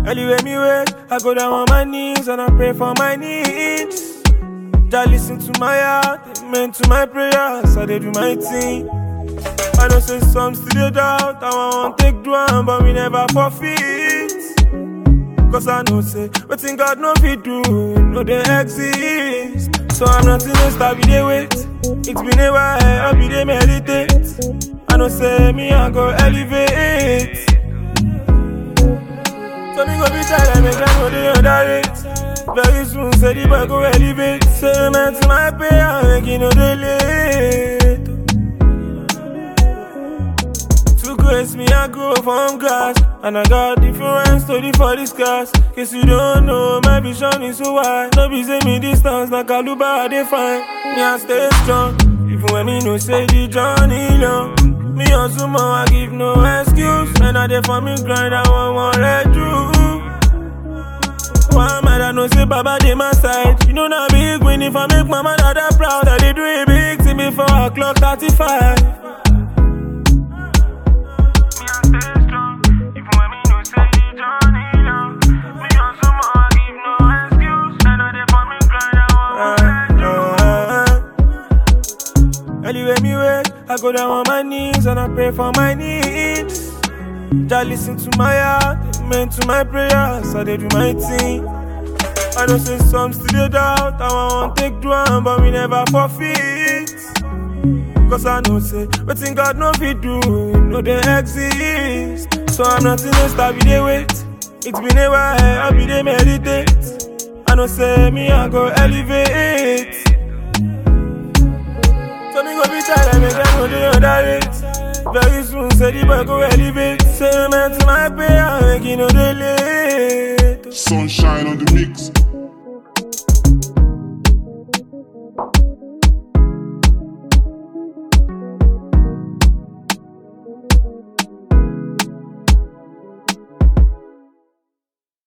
Anyway, me wait, I go down on my knees and I pray for my needs. Just listen to my heart, amen to my prayers, I they do my thing. I know say some still dey doubt, I want take do am, but we never forfeit. Cause I know say, wetin God no fit do, no dey exist. So I'm not in a star, we dey wait. It's been a while, I be dey meditate. I know say me I go elevate. So me go be tired, make them know they underrate. Very soon, say the boy go elevate. Say man to my prayer, make you know they late. To grace me, I grow from grass. And I got different story for this class. Case you don't know, my vision is so wide. No be say me distance, like Kaluba, I define. Me, I stay strong. Even when me no say the journey long. Me hustle more, I give no excuse. And I dey for me grind, I want one let you. One man I know say Baba dey my side. You know na big win if I make my mother that proud. I dey do a big thing before I clock 35. Anyway, me wait, I go down on my knees and I pray for my needs. Just listen to my heart, amen to my prayers, I they do my thing. I know say some still dey doubt, I want take do am, but we never forfeit. Cause I know say, wetin God no fit do, no dey exist. So I'm not in a star, we dey wait. It's been a while, I be dey meditate. I know say me I go elevate. So me go be tired, make them know they underrate. Very soon, say the boy go elevate. Say man to my prayer, make you know they late. Sunshine on the mix.